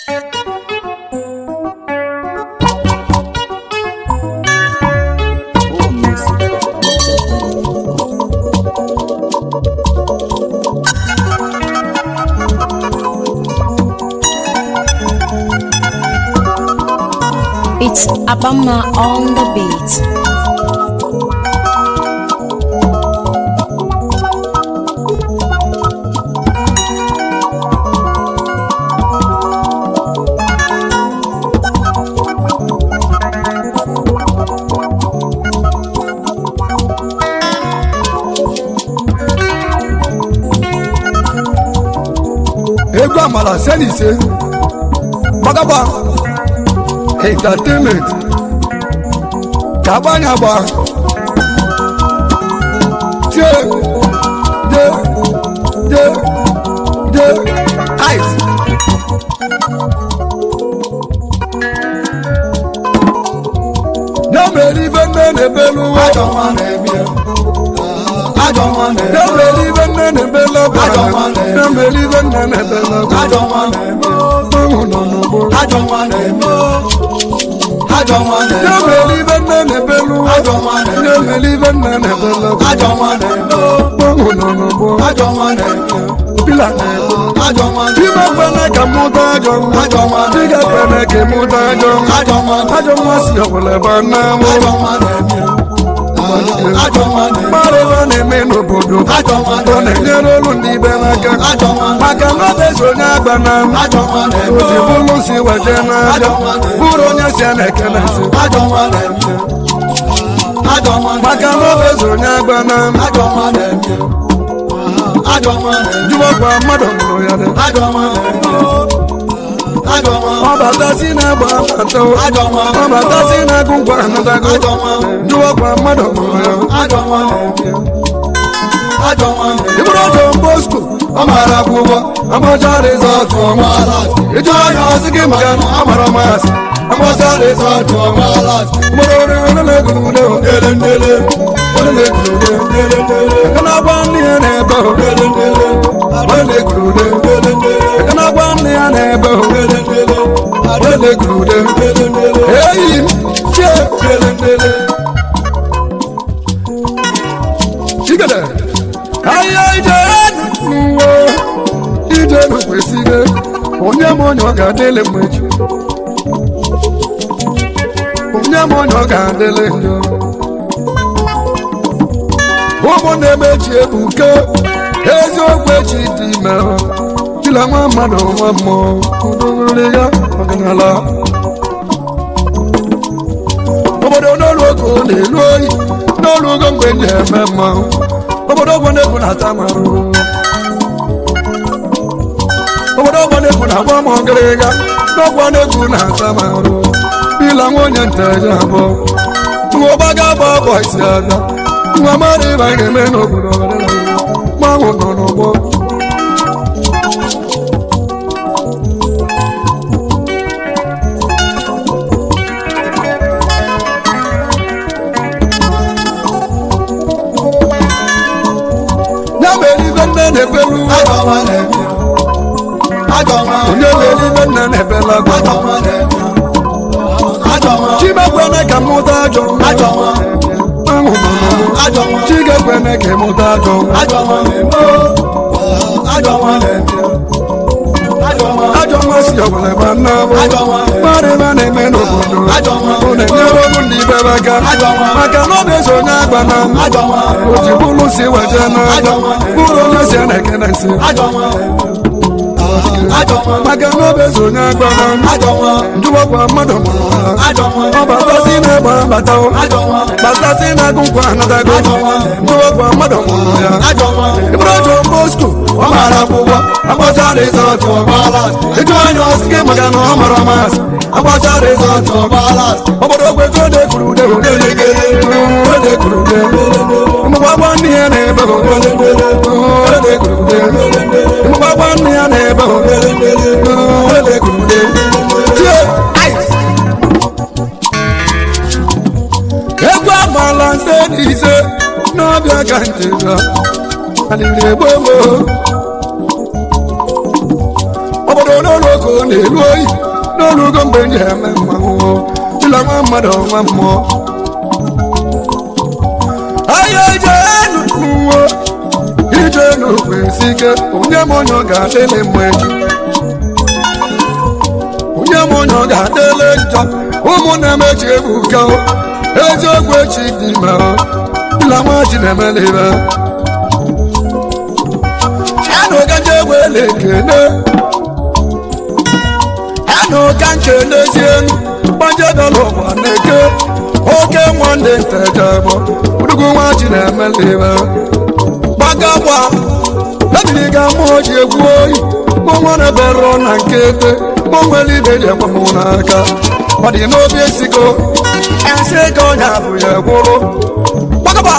It's Abama on the beat. egwu amala se na ise gbagagba entertainment ka agbanya agba tie de de de ice na-emeri ibe nne na-ebelu ụwa na-emeri ibe nne na-ebelu ọgba na-emeri ibe nne na-ebelu ọgba ụmụ nọ n'ugbo na-emeri ibe nne na-ebelu ụwa na-emeri ibe nne na-ebelu ọgba ụmụ nọ n'ugbo pila na-egbu Ime kwene ka mụta ajọ nwa Diga kwene ka mụta ajọ nwa Ajọ nwa si ọbụla ebe a na-amụ Mmadụ ebe a na-eme n'obodo Ọ na-enyere olu ndị ibe n'aka Maka na ọ bụ onye agba na Oji bụrụ si weje n'aja Bụrụ onye si a na-ekele nsị Maka na ọ bụ onye agba na Jụwakwa mmadụ mụrụ ya dị Ọ bata si na-agba abata Ọ bata si na-agụ ngwa anatago Jụwakwa mmadụ mụrụ ya Ibụrụ John Bosco ọ mara akwụkwọ Agbọcha rizọtụ ọmaala Ịjụ anya ọsị gị maka na ọ mara masị Agbọcha rizọtụ ọmaala Mụrụ oriri na-egwurude ndele ndele na-egwurude ndele ndele Aka na-agba nne ya na-ebe ndele ndele na-egwurude ndele ndele Aka na-agba nne ya na-ebe ndele ndele na-egwurude ndele ndele Eyi m chie ndele ndele Chigede ahịa ijere n'ụwa ije n'okwesịrị onye m onye ọ ga-adịlị m echi onye m onye ọ ga-adịlị njọ ụmụnne m echi ebuke eziokwu echi dị ime chila nwa mmadụ nwa mmụọ udoriri ya ọdịnala obodo n'olu oge ọ na-elu oyi n'olu ogo mgbe m na-eme mmanwụ obodo ọgbọ na-egwu na-ata m arụrụ obodo ọgbọ na-egwu na-agba m ọgịrịga n'ọgbọ na-egwu na-ata m arụ bila nwa onye nteje abụọ nwa ọba ga-agba ọbọ isi abịa nwa mmadụ ịba ga-eme n'obodo mmanwụ nọ n'ụgbọ ya mere ibe nne na-ebelu onye mere ibe nne na-ebelu agwa chimekwene ka mụta ajọ ahụ chigekwene ka mụta ajọ ajọ nwa si ọbụla ebe nna bụ mmadụ ebe a na-eme n'obodo ọ na-enyere ọrụ ndị ibe aka maka na ọ bụ onye agba na o ji bụrụ si weje n'aja bụrụ onye si a na-ekene nsị maka na ọ bụ onye agba na njụwakwa mmadụ mụrụ ha ọ batasi na-egbe abata batasi na-agụ nkwa anatago njụwakwa mmadụ mụrụ ya ịbụrụ John Bosco ọ mara akwụkwọ agbacha rizọtụ ịjụ anya ọsị gị maka na ọ mara masị agbacha rizọtụ obodo ogbego de kwuru ude ode kwuru ude ụmụgbagba nne ya na-ebe ode kwuru ude ụmụgbagba nne ya na-ebe ode kwuru ude tie ice egwu agbala nse dị ise n'ọbịa ka njega aliri gbogbo obodo n'ụlọ oku ka ọ na-elu oyi n'olugo mgbe m ji eme mmanwụ dịla nwa mmadụ nwa mmụọ ahịa ijenu n'uwe ijenu kwesị ike onye m onye ọ ga-adịlị mma echi onye m onye ọ ga-adịlị njọ ụmụnne m echi ebuka eziokwu echi dị ime dịla nwa ji na-emela ibe anụ gaje wele ekene anụ ka nkenezienu gbajedala ụwa na-eke oke nwanne ntejebọ udugu nwa ji na-emela ibe gbagagba ebiri ga mmụọ ji egwu oyi mụnwere berọ na nke ete mụnwere ibe ji egbamụ n'aka ọ dị n'obi esigo esi ka ọnya bụ ya gwụrụ gbagagba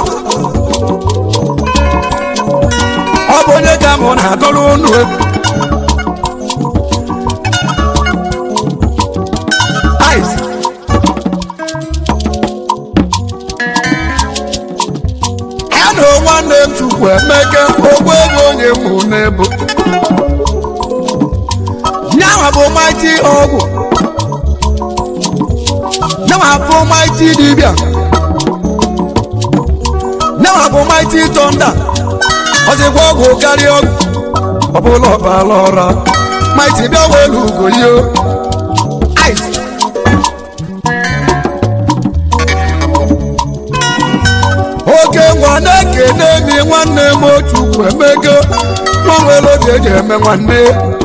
ọ bụ onye ka mụ na-agọrọ unu egwu Ice. anụ nwanne m chukwu emeka ogbu ego onye mụ n'ebu nyanwa bụ maiti ọgwụ nyanwa bụ maiti dibịa nyanwa bụ maiti tọnda ọzịkwa ọgwụ karịa ọgwụ ọbụla ọbala ọra maiti bịa welu ugo yo ice oke nwa na-ekene mi nwanne m otu emego nwanwere oge eji eme nwanne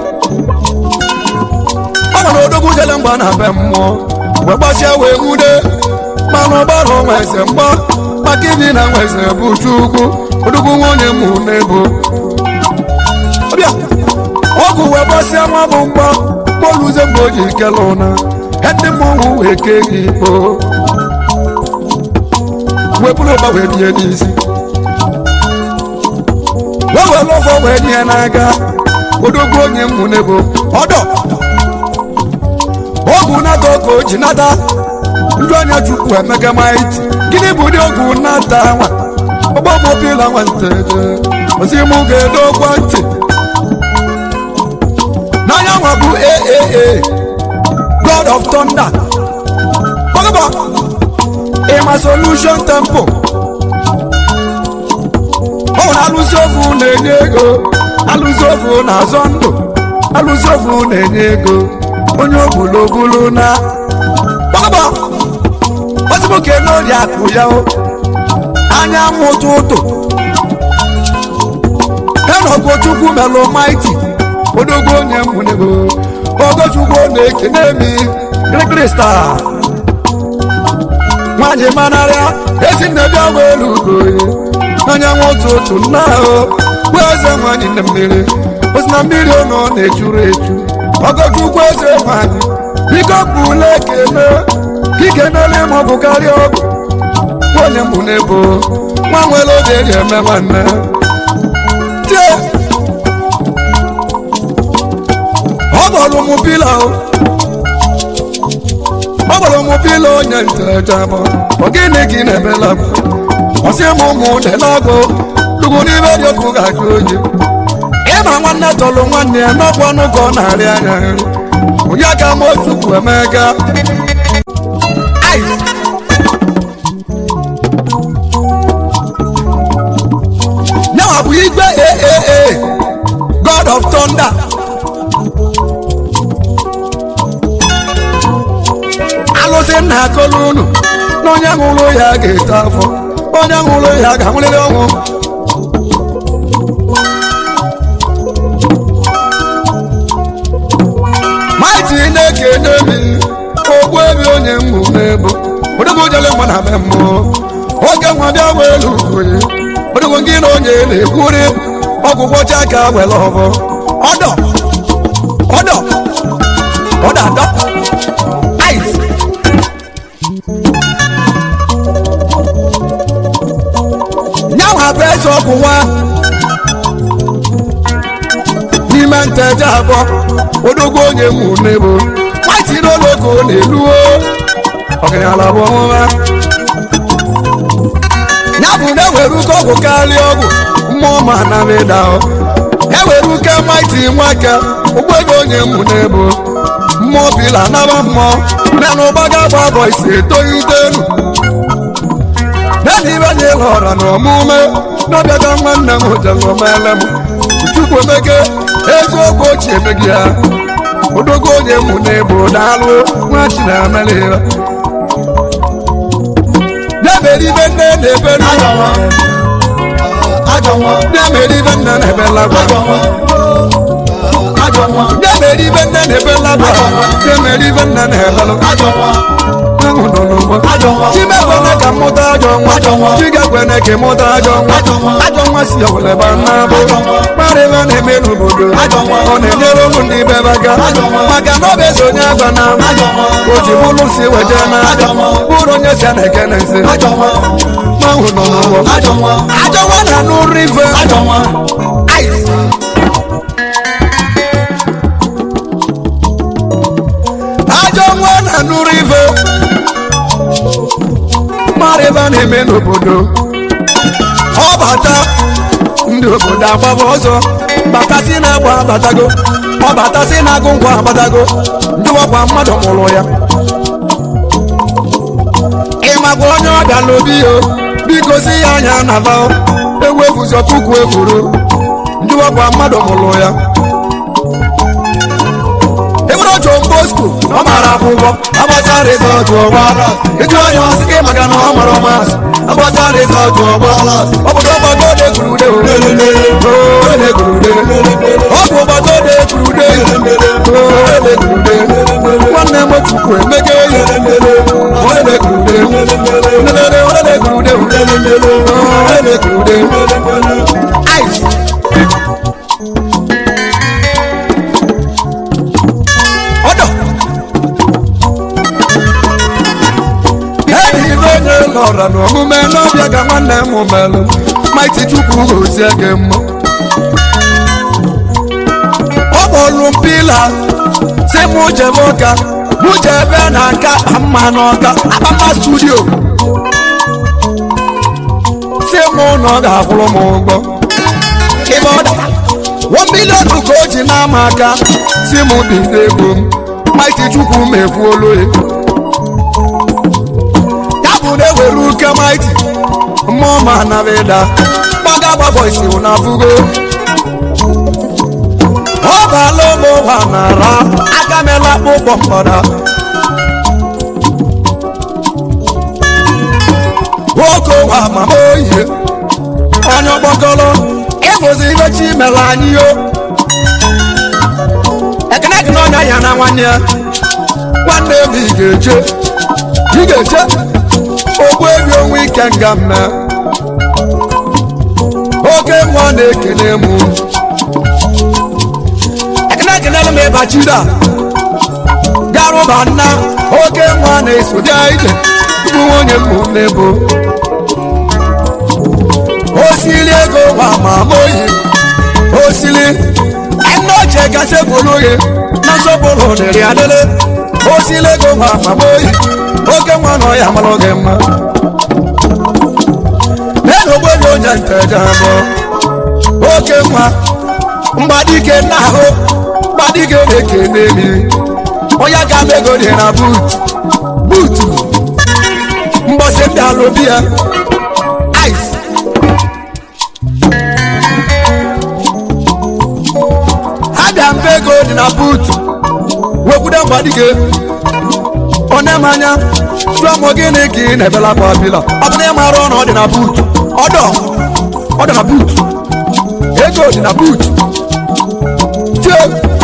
ọ nwere odogwu jele mgba na be mmụọ wee gbasịa wee nwude mana ọgbara ọnwa eze mgba maka ibi na nwa eze bụ chukwu odogwu nwunye mụ n'ebo ọbịa ọgwụ wee gbasịa nwa bụ mgba kpoluze mgbe o ji kele ụna ndị mmọnwụ wee kee gị ikpo wee bụrụ ụba wee bie n'isi wee were ọfọ wee nye n'aka odogwu onye mmụ n'ebo ọdọ ọgwụ nata ka o ji nata ndị onye chukwu emega maiti gịnị bụ ụdị ọgwụ nata nwa ọgbọmobila nwanteje ozi mụ ga-edokwa ntị n'anya nwa bụ aaa god of thunder gbagaba ịma solution tempo ọ nwere alụsị ofu na-enye ego alụsị ofu na-azọ ndụ alụsị ofu na-enye ego onye ogbulobulu na gbagaba ozimoke n'ori akụ ya o anya mụtụ ụtụ enogochukwu melụ maiti odogwu onye mụnego ogochukwu na-ekene mi kirikiri star nwanyị manarịa ezi nne bịa welu ugoye anyanwụ otu otu nna ahụ bụ eze nwanyị na mmiri osi na mmiri ọnụ na-echuru echu ọgọchukwu eze nwanyị biko kpule ekele ikenele ma ọ bụ karịa ọgụ onye mbụ n'ebo nwa nwere oge eji eme nwanne tie ọ gbọrọ mụ pila o ọ gbara ụmụ pilo onye ntejabọ ogene gị na-emela m ọsị m ụmụ delagụ tugwu n'ime dị ọkụ ga-ajụ oyi ịma nwanne tọrọ nwanne ya n'ọkụ ọnụ ka ọ na-arị anya nri onye ka m otukwu emega nyawa bụ igwe aaa god of thunder alụsị nna akọlụ unu na onye ṅụrụ ya ga-eto afọ onye ṅụrụ ya ga-anwụrịrị ọnwụ maiti na-ekene mi ogbu ebe onye mmụ n'ebo odogwu jele mgbe na be mmụọ oge nwa bịa welu oyi odogwu gị na onye na-ekwuri ọgwụgwọ chaka were ọbọ ọdọ ọdọ ọdọ adọ ice nyanwa bụ eze ọgwụ nwa n'ime nteje abụọ odogwu onye mụ n'ebo nwati n'ologo na-eluo ọgaranya bụ ọmụma ya bụ na ewere uke ọgwụ karịa ọgwụ mmụọ ma na mịda ewere uke maiti nwake ụgbọ ego onye mụ n'ebo mmụọ bila naba mmụọ na na ụgbaga gba bọ isi etoghite elu naanị ibe anyị lọra na ọmụme n'ọbịaga nwanne m jelomele m chukwu emege eziokwu ochie emegi ya odogo onye mụ n'ebo daalụ nwa chinemeliba na-emeri ibe nne na-ebe na-emeri ibe nne na-ebe lagwa na-emeri ibe nne na-ebe lagwa na-emeri ibe nne na-ebe ahụ nọ n'ụgbọ chimekwene ka mmụta ajọ nwa chigekwene ka ịmụta ajọ nwa ajọ nwa si ọwụleba nnabụ kparịba na-eme n'obodo ọ na-enyere ụmụ ndị bebe aka maka na ọ bụ eze onye agba na o ji bụrụ si weje na bụrụ onye si a na-ekene nsi ahụ nọ n'ụgbọ ajọ nwa na n'ụrụ ife Ice. ajọ nwa na n'ụrụ ife mara ebe a na-eme n'obodo ọ bata ndị obodo agbaba ọzọ batasị na-agba abatago ọ batasị na-agụ ngwa abatago ndị ọkwa mmadụ mụrụ ya ịmakwa onye ọbịa n'obi yo biko si ya anya na ba ewefuzọ puku ekwuru ndị ọkwa mmadụ mụrụ ya ebere otu bosco ọ mara akwụkwọ agbacha rizọtụ ọgba ịjụ onye ọsị gị maka na ọ mara ọmasị agbacha rizọtụ ọgba obodo ọgbago de gurude ode gurude ọ bụ ọgbago de gurude ode gurude nwanne m chukwu emege yi ode gurude ode ode gurude ode gurude ice ọdọ ebe ibe onye lọra n'omume n'ọbịa ka nwanne m melụ maiti chukwu gozie gị mma ọ kpọrụ mpila si mụ jebe ụka mụ jebe na nka mma n'ọka akpama studio si mụ na ọ ga-akwụrụ m ụgwọ ịbe ọ dara one million ka o ji n'ama aka si mụ bido ego m maiti chukwu m ekwuolu ya ya bụ na ewere uke maiti mmụọ ma nabịda gbaga gbabọ isi na fugo ọ baala ụmụ ụwa nara aka mela akpụkpọ mgbada nwoke ụwa mama oyi onye ọkpọkọrọ ịbụzi ibe chi mere anyị yo ekene gị n'ọnya ya na nwanne ya nwanne m ị ga-eche ị ga-eche ogbu ebi onwe ike nga mme oke nwa na-ekene m ekene kenere m ịbachida garụba nna oke nwa na-eso bịa ije bụ nwunye m n'ebo osili ego ma ma moyi osili ẹnu ọjẹ gàṣẹ bolóye nasọpọlọ dẹrẹ adẹlẹ osili ego ma ma moyi oke nwa nọ ya malọ gẹ mma nínú gbogbo onye ntẹjà bọ oke nwa mgbadike n'ahụ mgbadike na-ekene mi onye ga ego dị na buut buutu mbọsị ndị alụbi ya ice abịa mba ego dị na buutu wekwude mgbadike onye m anya jụọ m gịnị ka ị na-ebela akwa bila ọ bụ na ị mara ọnụ ọ dị na buutu ọdọ ọ dị na buutu ego dị na buutu tie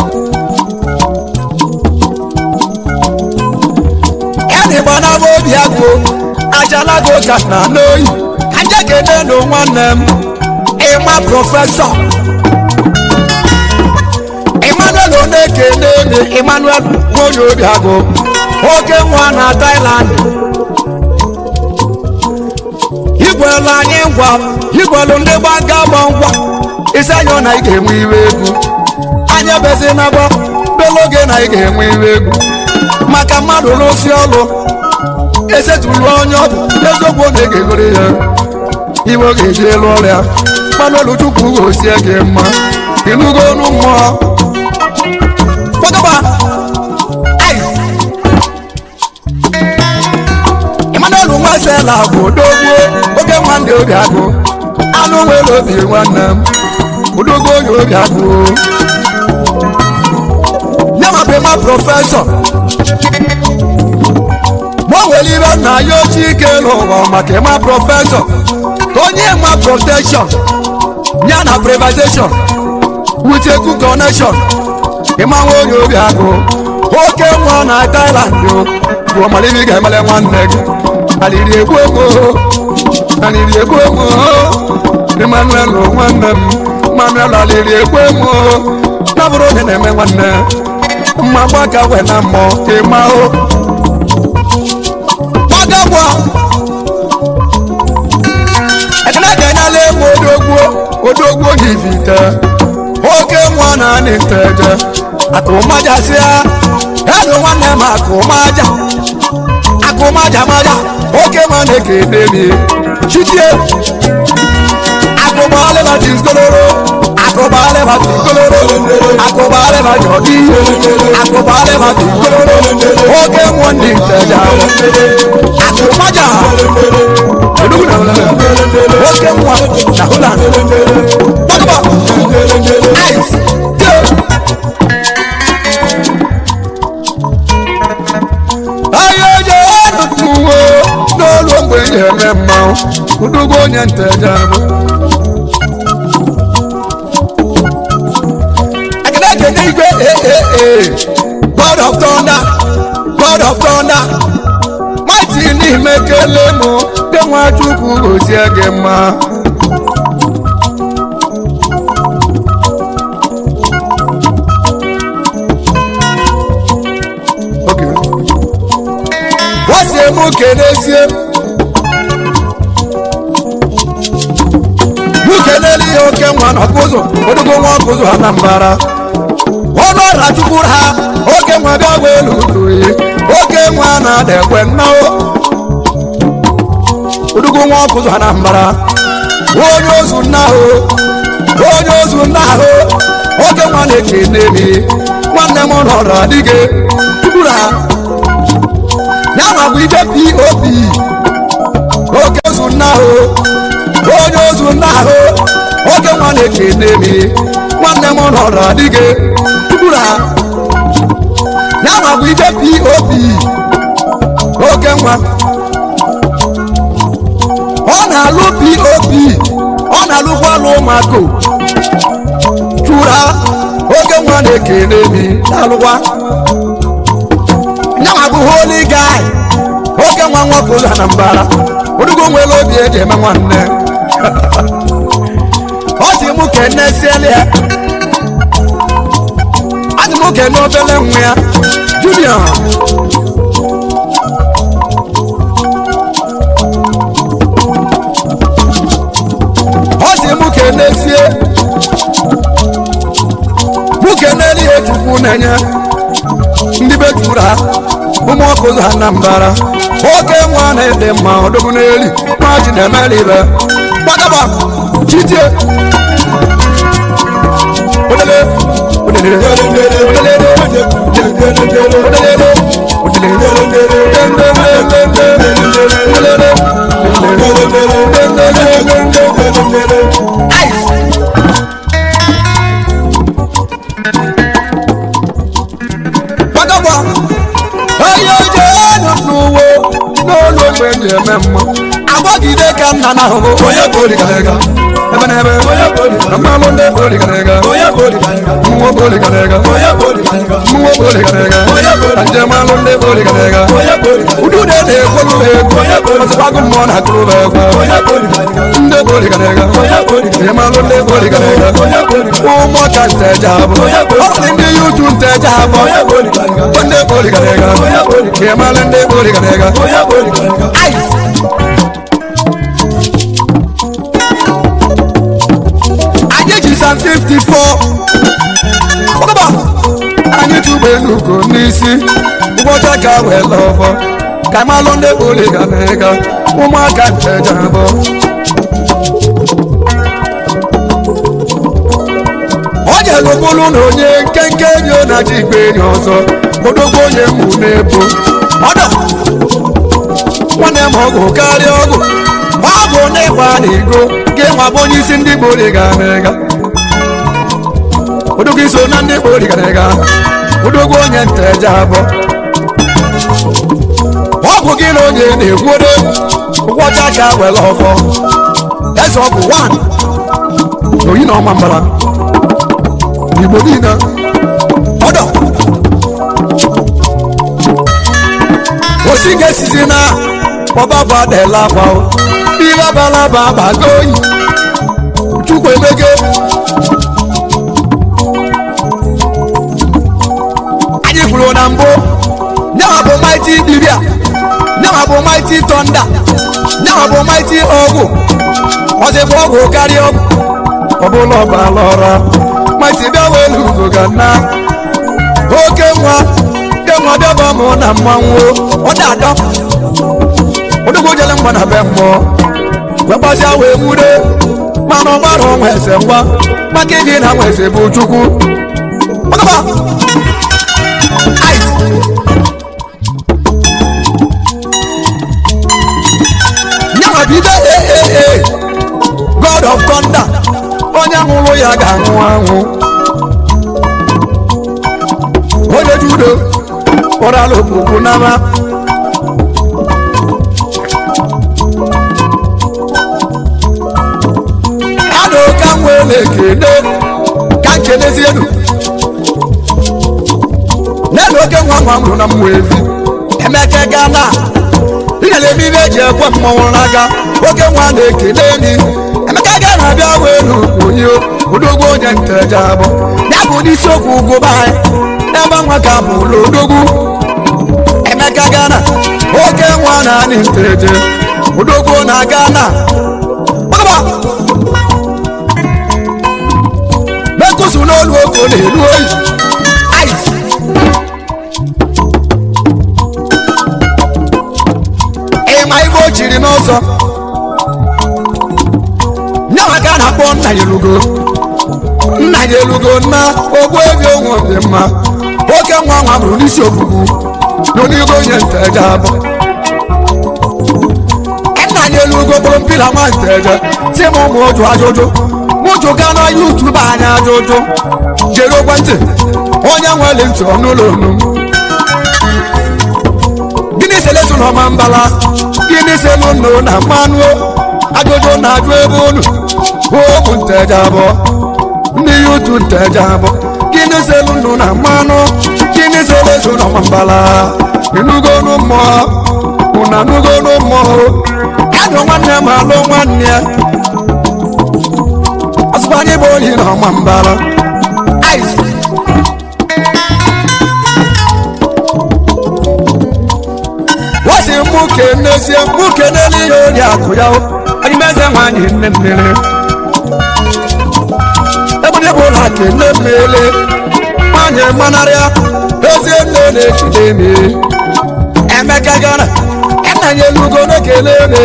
ya na ịgba na obi agụ ajalago ka na n'oyi aja kene nụ nwanne m ịma prọfesọ emmanuel onekene mi emmanuel nwonye obi agụ oke nwa na thailand igwelu anyị ngwa igwelu ndị gbaga gba ngwa isi anya na ị ga-enwe iwe egwu anya bezi na gbọ belu oge na ị ga-enwe iwe egwu maka mmadụ n'osi ọlụ esetulu onye ọbụ eziokwu oge ga-egoro ya iwe oge eji elu ọrịa mmanụ elu chukwu gosie gị mma ịnụgo ọnụ mmụọ gbagaba emmanuel nwasela bụ odogwu oge nwanne obi agụ anụ nwere obi nwanne m odogwu onye obi agụ nyama bụ ma prọfesọ ma o nwere ibe nna ya ochie ike n'ụwa maka ịma prọfesọ ka onye ma protection ya na privatization with a good connection ịma nwa onye obi agụ oke nwa na Thailand o bụ ọmaliri ga-emele nwanne gị aliri egwu ego aliri egwu ego Emmanuel nwanne m Emmanuel aliri egwu ego na bụrụ onye na-eme nwanne mma gbaka wee na mmụọ ịma o gbagagwa ekene ga-enyela egwu odogwu odogwu yivite oke nwa na anị nteje akụmajasịa edo nwanne m akụmaja akụmaja maja oke nwa na-ekene mi chichie akụbalịba jizgoloro akụbalịba jizgoloro akụbalịba jọdi akụbalịba jizgoloro oke nwa ndị nteje akụmaja Enugu na Holland. Oke nwa na Holland. Gbagaba. Ice. Tie. Ahịa eje anụtụwo n'olu mgbe eji eme mmanwụ udugo onye nteja bụ ekene ekene igwe ee God of thunder God of thunder mighty n'ime kele mụ dị nwachukwu gozie gị mma Okay. wasie mụ kenesie mụ kenele ihe oke nwa na ọkụzụ odogo nwa ọkụzụ ha na mbara ọnụ ọra chukwuru ha oke nwa bịa gwa elu uduyi oke nwa na-ada ekwe nnao odogo nwa ọkụzụ ha na mbara onye ozu nna ahụ onye ozu nna ahụ oke nwa na-ekene mi nwanne m nọrọ adịghị chukwuru ha ya nwa bụ ije pop oke ozu nna ahụ onye ozu nna ahụ oke nwa na-ekene mi nwanne m nọrọ adịghị chukwuru ha ya nwa bụ ije pop oke nwa ọ na-alụ pop ọ na-alụkwa alụ ụmụaka chụra oke nwa na-ekene mi na-alụkwa nyanwa bụ holy guy oke nwa nwoke ụlọ na mbara odugo nwere obi eji eme nwanne ọ sị mụ kene siele ya ọ sị mụ kene obele nwa ya junior ọ sị mụ kene sie mụ kene ihe chukwu na-enye ndị be juru ha ụmụ ọkụ ụzọ ha na mbara oke nwa na-ede mma ọdụgụ n'eli maji na-emeli ibe gbagaba chitie Odele, odele, odele, odele, gbagaba onye oje anụ n'uwe n'ụlọ ogbe eji eme mma agbagide ka nna na ahụhụ onye boligarega ebe na ebe mmalụ ndị boligarega mmụọ boligarega mmụọ boligarega njemalụ ndị boligarega udude na-ekwolu ha egwu ọzọkwago mmụọ na akụrụ ha egwu ndị boligarega njemalụ ndị boligarega ụmụ ka nteje abụ ọrụ ndị yutu nteje abụ ndị boligarega njemalụ ndị boligarega anyị ji san 54 ọgaba anyị tụgbe n'ugo n'isi ụbọchị ka wee lọfọ ka malụ ndị boliga na ịga ụmụaka nteja abụọ elu bụrụ na onye nkenke enyi ọ na-adị igbe enyi ọzọ odogwu onye mụ na-ebo ọda nwanne m ọgụ karịa ọgụ ọgụ na ịgba na igo gị nwa bụ onye isi ndị gboo ga na-ega odogwu iso na ndị gboo ga na-ega odogwu onye nta eje abụọ ọgwụ gị na onye na-egwuodo ụgwọcha ka were ọfọ eze ọgwụ 1 n'oyi na ọma mbara igbo niile ọdọ osi ga-esizi na ọbaba adela akwa ihe abalaba agbago oyi chukwu emege anyị kwuru na mbụ nyawa bụ maiti dibia nyawa bụ maiti tọnda nyawa bụ maiti ọgwụ ọzịbụ ọgwụ karịa ọgwụ ọbụla ọbala ọra maiti bịa welu ugo ga na oke nwa ke nwa bịaba mụ na mmanwụ ọ na-adọ odogwu jele mgba na be mmụọ wee gbasịa wee nwude mana ọgbara ọnwa eze ngwa maka ịdị na nwa eze bụ chukwu ọgaba Ice. nyawa bido ee god of thunder onye nwụrụ ya ga-anwụ anwụ onye judo kpọrọla okpukpu n'ama adụ ka m wee na-ekele ka nkelezi elu nenu oke nwa nwa mụrụ na mmụ evi emeke gana inyere ebe ibe eji ekwe mmọnwụ n'aka oke nwa na-ekele enyi emeka ga na-abịa welu onye odogwu onye nteje abụ ya bụ n'isiokwu ugwu be anyị ebe nwa ka bụ ụlọ odogwu emeka gana oke nwa na anyị nteje odogwu na gana gbagba mekusu n'olu oko na-elu oyi ice ịma ibe o chiri n'ọsọ nyawa ka a na-akpọ nna ya elugo nna ya elugo nna ogbu ebi onwe dị mma oke nwa nwa bụrụ n'isi ogbugbu n'onigo onye nteje abụ nna ya elugo bụrụ mpila nwa nteje si m ụmụ ụjụ ajụjụ mụjụ ga na yutubu anya ajụjụ jere ekwentị onye nwere ntị ọnụụlọ onu gịnị selesu na ọma mbala gịnị selu nnu na mmanụ ajụjụ na-ajụ ebe unu ụmụ nteje abụọ ndị yutu nteje abụọ gịnị selu nnu na mmanụ gịnị selesu na ọma mbala ịnugonu mmụọ ụna nugonu mmụọ adụ nwanne m alụ nwanne ya ọsụkwa anyị bụ oyi na ọma mbala ice wasi mụ kenezie mụ kenele ihe onye akụ ya anyị meze nwanyị nne mmiri ebụdị bụ ụlọ kene mmiri nwanyị manarịa ezi nne na-echide mi emeka gara nna ya elugo na-ekele eme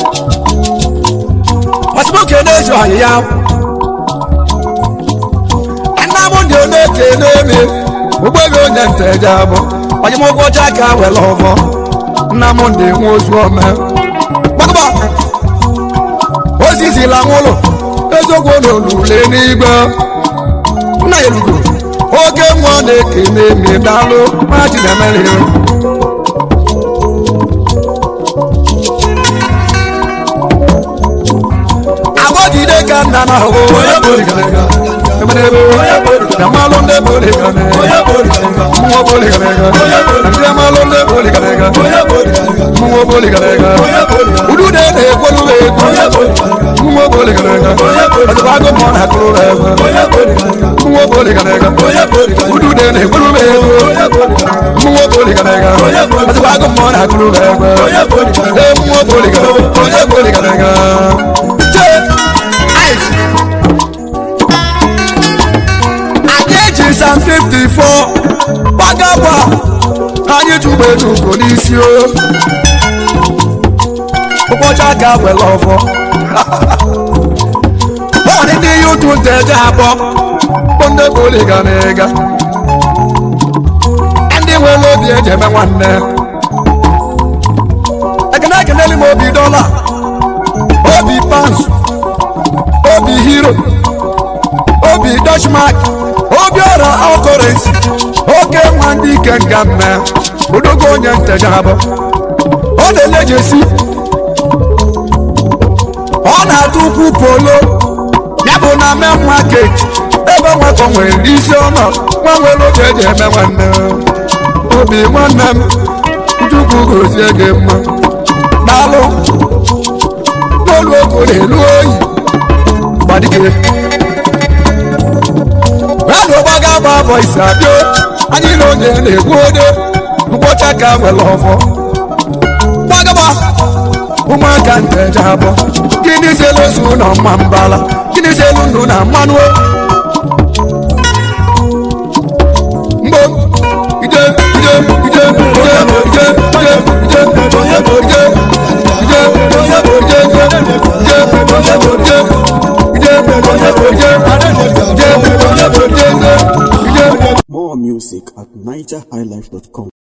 ọsịmụ kenezi ọyị ya nna m ndị na-ekele eme ụgbọghị onye nteje abụ onye m ụgwọ ọcha ka were ọbọ nna m ndị nwe ozu ome gbagba ozizila nwụlụ eziokwu na olule n'igwe nna elugo oke nwa na-ekene mi dalụ maji na emeri agbọgide ka nna na ahụ Yamalụ ndị boligarega Mmụọ boligarega Ndị amalụ ndị boligarega Mmụọ boligarega Udude na-ekwolu egwu Mmụọ boligarega Ọdịbago mọ na akụrụ ebe Mmụọ boligarega Udude na-ekwolu egwu Mmụọ boligarega Ọdịbago mọ na akụrụ ebe Ee mmụọ boligarega Onye boligarega Chee Ice anyị eji sam 54 gbagagba anyị tụgbe enugo n'isi o ụbọchị aka were ọfọ ọdị ndị ihe ụtụ nteje abụọ bụ ndị bụli ga na ịga ndị nwere obi eji eme nwanne ekene ekeneli m obi dọla obi pans obi hero obi dashmak obi ọra ọkọrensi oke nwa ndị ike nga mme odogo onye nteja abụ ọ na-elejesi ọ na-atụ ukwu polo ya bụ na me market ebe nwakọ nwere isi ọnọ nwa nwere oge eji eme nwanne obi nwanne m chukwu gozie gị mma daalụ n'olu ogo na-elu oyi gbadige Rado gbaga gba bọ isi abịa anyị na onye na-egbu ode mkpọcha ka nwere ọfọ gbagaba ụmụaka nteje abụọ gịnị selu ozu na mma mbala gịnị selu ndụ na mmanụ mgbo ije ije ije ije ije ije ije ije ije ije More music at NigerHighlife.com.